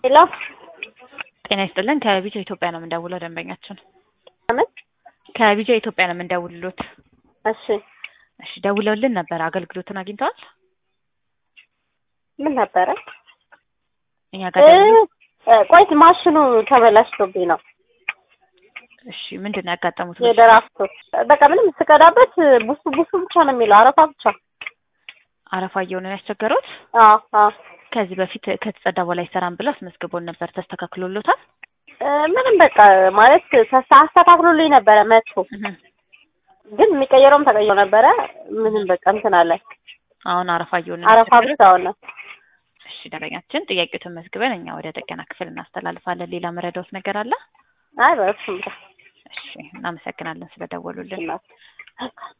ሄሎ ጤና ይስጥልን ከቢጃ ኢትዮጵያ ነው የምንደውለው ደንበኛችን ምን? ከቢጃ ኢትዮጵያ ነው የምንደውልሎት እሺ እሺ ደውለውልን ነበር አገልግሎትን አግኝተዋል ምን ነበረ? እኛ ጋር ደውሎ እ ቆይት ማሽኑ ተበላሽቶብኝ ነው እሺ ምንድን ነው ያጋጠሙት የደራፍቱ በቃ ምንም ስቀዳበት ቡሱ ቡሱ ብቻ ነው የሚለው አረፋ ብቻ አረፋ እየሆነ ነው ያስቸገሩት አዎ አዎ ከዚህ በፊት ከተጸዳ በኋላ አይሰራም ብለው አስመዝግቦን ነበር ተስተካክሎሎታል እ ምንም በቃ ማለት ተስ- አስተካክሎልኝ ነበረ መጥቶ እህ። ግን የሚቀየረውም ተቀይሮ ነበረ ምንም በቃ እንትን አለ አሁን አረፋ እየሆነ ነው አረፋ ያስቸገሩት? ብቻ ሆነ እሺ ደንበኛችን ጥያቄው ተመዝግበን እኛ ወደ ጥገና ክፍል እናስተላልፋለን ሌላ መረዳውት ነገር አለ አይ በእሱም እሺ እናመሰግናለን ስለደወሉልን ብቻ